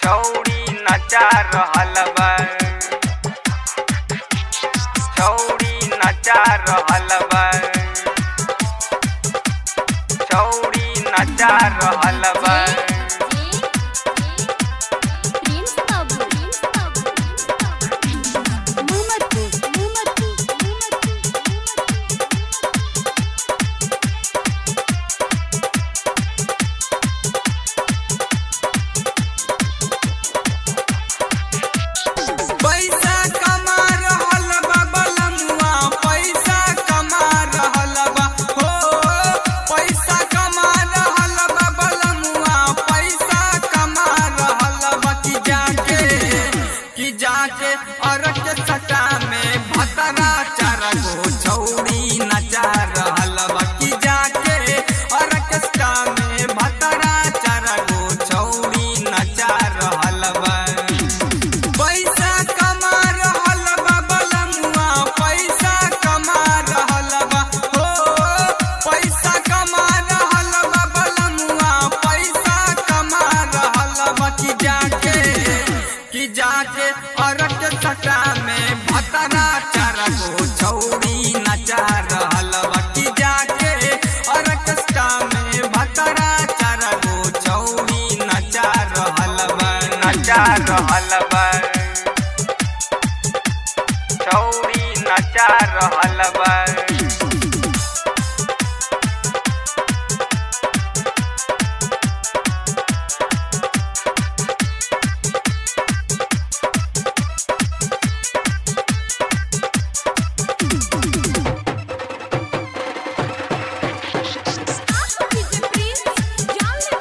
छौड़ी नचा रहल बा छौड़ी नचा रहल बा छौड़ी नचा रहल बा प्रिंस बाबू प्रिंस बाबू मोहम्मदपुर मोहम्मदपुर पैसा कमा रहल बा बलमुआ पैसा कमा रहल बा हो पैसा कमा रहल बा बलमुआ पैसा कमा रहल बा कि जाके कि जाके अरक सटा में भतरा चार गो छौड़ी नचा रहल बा कि जाके अरक सटा में भतरा चार गो छौड़ी नचा रहल बा पैसा कमा रहल बा बलमुआ पैसा कमा रहल बा हो पैसा कमा रहल बा बलमुआ पैसा कमा रहल बा कि जाके कि जाके अरक सटा में भतरा चार गो छौड़ी नचा रहल बा कि जाके अरक सटा में भतरा चार गो छौड़ी नचा रहल बा नचा रहल बा छौड़ी नचा रहल बा प्रिंस जान ले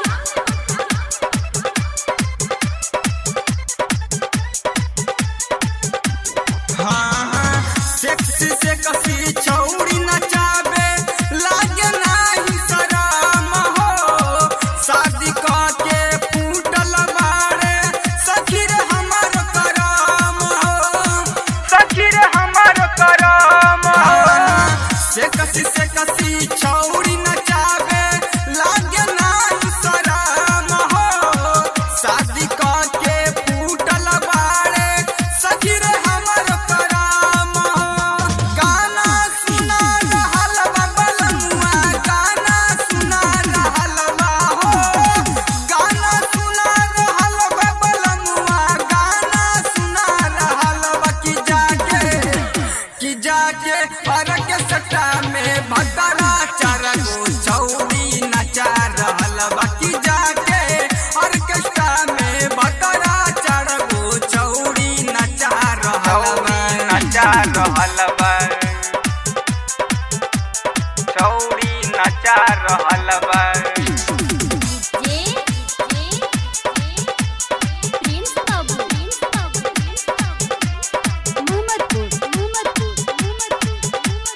हाँ हाँ सेक्सी से कसी छौड़ी नचाबे लागे नाही शरम हो शादी के फूटल बारे सखी रे हमर करम हो सखी रे हमर करम से कसी से कसी छौड़ी नचाबे लागे नाही शरम हो शादी के फूटल बारे सखी रे हमर करम हो गाना सुना रहल बा बलमुआ गाना सुना रहल बा हो गाना सुना रहल बा बलमुआ गाना सुना रहल बा कि जाके कि जाके अरक सटा में भतरा चार गो छौड़ी नचा रहल बा कि जाके ऑर्केस्ट्रा में भतरा चार गो छौड़ी नचा रहल छौड़ी बा नचा रहल बा छौड़ी नचा रहल बा जे प्रिंस बाबू प्रिंस बाबू मोहम्मदपुर मोहम्मदपुर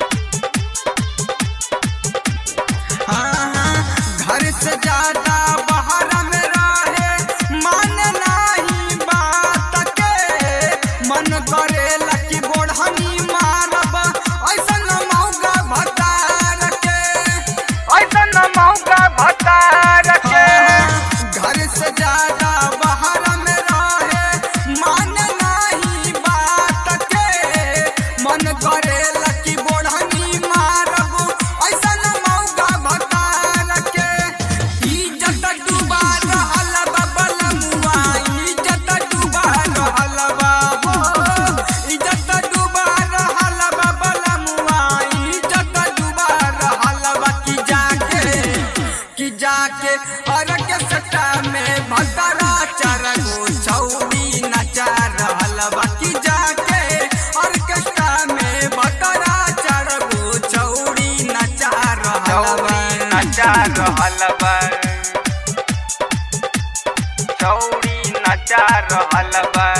हाँ हाँ घर से ज्यादा बाहर में रहे मन नहीं बात के मन करे लकी बोढ़नी मारब ऐसन मौका भतार के ऐसन मौका भतार के घर से ज्यादा बाहर में रहे मन नहीं बात के मन करे लकी बोढ़नी मारब ऐसन मौका भतार के इज्जत डूबा रहल बा बलमुआ इज्जत डूबा रहल बा हो इज्जत डूबा रहल बा बलमुआ इज्जत डूबा रहल बा कि जाके कि जाके अरक सटा में भतरा चार गो छौड़ी नचा रहल बा कि जाके ऑर्केस्ट्रा में भतरा चार गो छौड़ी नचा रहल बा छौड़ी नचा रहल बा छौड़ी नचा रहल बा